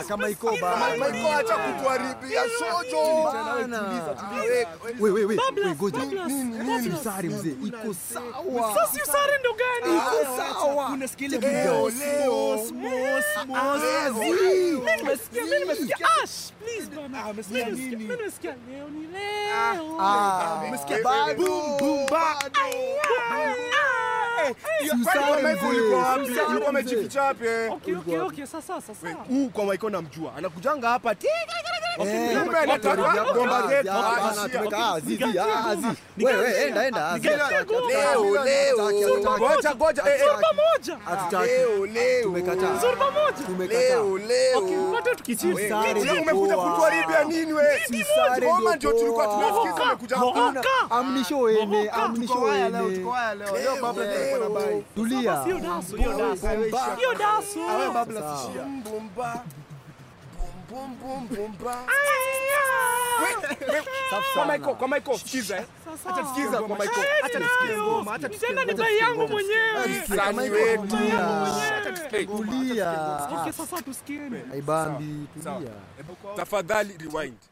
kama iko ba. Maiko acha kutuharibia sojo. Wewe wewe Bablas, wewe ngoja. Bablas, Bablas. Usari mzee, iko sawa. Sasa usare ndo gani? Iko sawa. Unasikia ile Leo, video? leo. Mos, mos, mos. Mimi nimesikia, mimi nimesikia. Ash, please bana. umesikia Mimi nimesikia- nini? Mimi nimesikia leo ni leo. Ah, Umesikia? bado. Boom, boom, bado. Hiyo- Si kwani usare Maiko mzee, ulikuwa si wapi? usare Ulikuwa mzee. umejificha wapi? eh? Okay, okay, okay, sasa sasa. Huu kwa Maiko namjua. Anakujanga hapa. ti- Eh, Kumbe anataka hapana, bomba zetu. hapana, Ah, tumeka- ah, zizi, ah, zizi. Nigawie Wewe enda enda. ah, zizi, Nigawie hatutaki, goma. hatutaki, Leo, leo. hatutaki, hatutaki. Ngoja, ngoja. eh, eh. Zorba moja. Hatutaki. Leo, leo. Tumekataa. Zorba moja. Tumekataa. Leo, leo. Okay, wote tukichini. Wewe, Sare wewe ndio umekuja poa. kutuharibia nini we? Sare Ngoma ndio ndio tulikuwa poa. tunasikiza umekuja Mohoka. hapa. Amnisho ene, Mohoka. amnisho ene. Leo, leo. Tulia. Sio daso, hiyo daso. Hiyo daso. Bum, bum, ba. Bum, bum, bum, bum, ba. Kwa Maiko, kwa Maiko, sikiza eh. Acha tusikize kwa Maiko. Acha tusikize ngoma, acha tusikize Tena ni ngoma. bai yangu mwenyewe. Msanii wetu. Tulia. Tulia. Okay, sasa tusikieni. Aibambi, tulia. Tafadhali rewind.